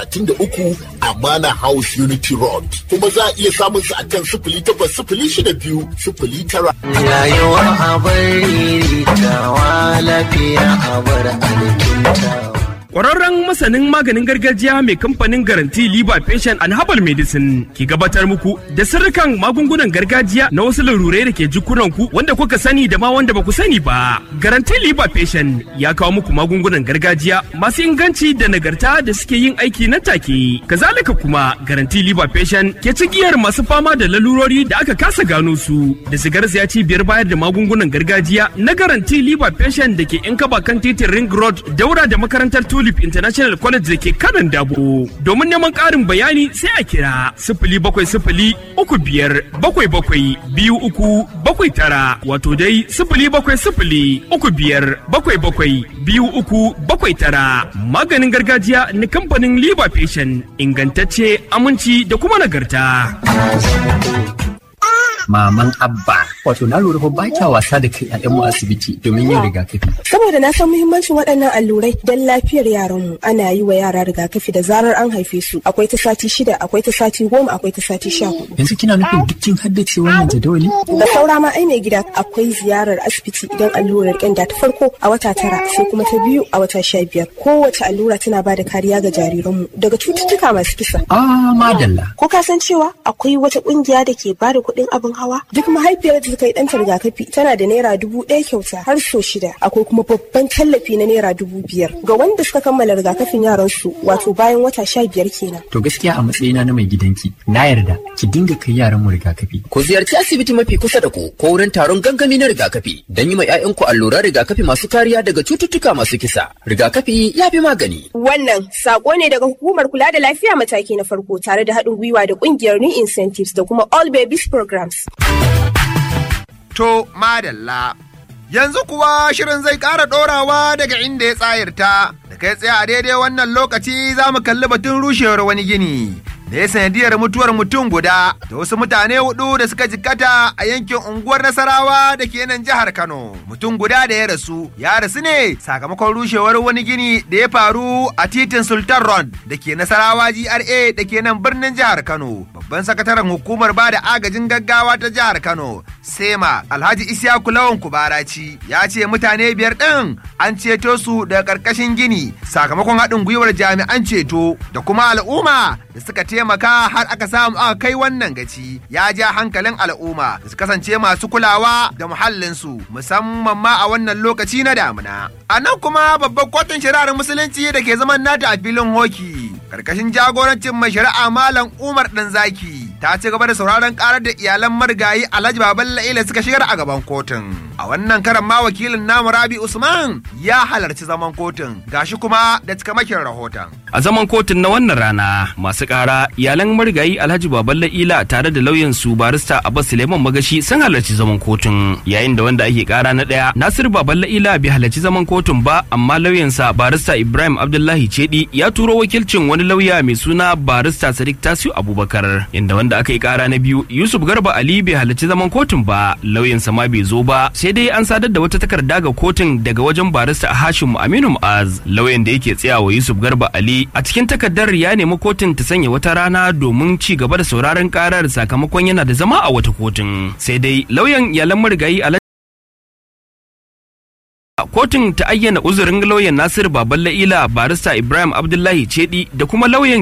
uku a Mana House Unity Road. Kuma za a iya samun su a kan sifili takwas sifili shida biyu sifili tara. Rayuwa a bari tawa lafiya a bar alkintawa. Ƙwararren masanin maganin gargajiya mai kamfanin garanti Liba Patient and Herbal Medicine ke gabatar muku da sirrikan magungunan gargajiya na wasu larurai da ke jikunan ku wanda kuka sani da ma wanda ba ku sani ba. Garanti Liba Patient ya kawo muku magungunan gargajiya masu inganci da nagarta da suke yin aiki nan take. Kazalika kuma Garanti Liba Patient ke cigiyar masu fama da lalurori da aka kasa gano su da sigar ya cibiyar bayar da magungunan gargajiya na Garanti Liba Patient da ke yan kaba kan titin Ring Road daura da makarantar Tulip International College da ke kanan dabo. Domin neman ƙarin bayani sai a kira sifili bakwai sifili uku biyar bakwai bakwai biyu uku bakwai tara wato dai sifili bakwai sifili uku biyar bakwai bakwai biyu uku bakwai tara. Maganin gargajiya na kamfanin Liba Patient ingantacce aminci da kuma nagarta. maman abba wato na lura ba kya wasa da kai ƴaƴanmu asibiti domin yin rigakafi Saboda na san muhimmancin waɗannan allurai don lafiyar yaranmu ana yi wa yara rigakafi da zarar an haife su akwai ta sati shida akwai ta sati goma akwai ta sati sha hudu. yanzu kina nufin duk kin haddace wannan jadawali Da saura ma ai mai gida akwai ziyarar asibiti idan allurar ƙyanda ta farko a wata tara sai kuma ta biyu a wata sha biyar. Kowace allura tana ba da kariya ga jariranmu daga cututtuka masu kisa. ah madalla Ko ka san cewa akwai wata ƙungiya da ke ba da kuɗin abin hawa? Duk mahaifiyar da ta yi ɗanta rigakafi tana da naira dubu ɗaya kyauta har so shida. Akwai kuma babban tallafi na naira dubu biyar ga wanda suka kammala rigakafin yaransu wato bayan wata sha biyar kenan. to gaskiya a matsayina na mai gidanki na yarda ki dinga kai yaranmu rigakafi Ku ziyarci asibiti mafi kusa da ku ko wurin taron gangami na rigakafi don yi ma 'ya'yanku alluran rigakafi masu kariya daga cututtuka masu kisa. Rigakafi ya fi magani. Wannan sako ne daga hukumar kula da lafiya mataki na farko tare da haɗin gwiwa da ƙungiyar New Incentives da kuma All Babies Programs. To, madalla. Yanzu kuwa shirin zai ƙara ɗorawa daga inda ya tsayarta, da kai tsaye a daidai wannan lokaci za mu kalli batun rushewar wani gini. Da ya sanadiyar mutuwar mutum guda da wasu mutane hudu da suka jikkata a yankin unguwar Nasarawa da ke nan jihar Kano. Mutum guda da ya rasu, ya rasu ne sakamakon rushewar wani gini da ya faru a titin Sultan Road da ke Nasarawa GRA da ke nan birnin jihar Kano. Babban sakataren hukumar bada agajin gaggawa ta jihar Kano, Sema Alhaji Isiyaku Lawan Kubaraci ya ce mutane biyar ɗin an ceto su daga ƙarƙashin gini sakamakon haɗin gwiwar jami'an ceto da kuma al'umma da suka taimaka har aka samu aka kai wannan gaci ya ja hankalin al'umma da su kasance masu kulawa da muhallinsu musamman ma a wannan lokaci na damina. A nan kuma babban kotun shari'ar musulunci da ke zaman nata a filin hoki karkashin jagorancin mai shari'a malam Umar Ɗanzaki ta ci gaba da sauraron karar da iyalan marigayi Alhaji Baban La'ila suka shigar a gaban kotun. A wannan karan ma wakilin namu Rabi Usman ya halarci zaman kotun gashi kuma da cikamakin rahoton. A zaman kotun na wannan rana masu ƙara iyalan marigayi Alhaji Baban La'ila tare da lauyan su barista Abbas Suleiman Magashi sun halarci zaman kotun yayin da wanda ake ƙara na ɗaya Nasir Baban La'ila bai halarci zaman kotun ba amma lauyansa barista Ibrahim Abdullahi Cedi ya turo wakilcin wani lauya mai suna barista Sadiq Tasiu Abubakar inda wanda aka yi ƙara na biyu Yusuf Garba Ali bai halarci zaman kotun ba lauyansa ma bai zo ba sai dai an sadar da wata takarda ga kotun daga wajen barista Hashim Aminu Mu'az lauyan da yake tsayawa Yusuf Garba Ali a cikin takardar ya nemi kotun ta sanya wata rana domin ci gaba da sauraron karar sakamakon yana da zama a wata kotun sai dai lauyan iyalan marigayi Alhaji kotun ta ayyana uzurin lauyan Nasir Baban La'ila barista Ibrahim Abdullahi Cedi da kuma lauyan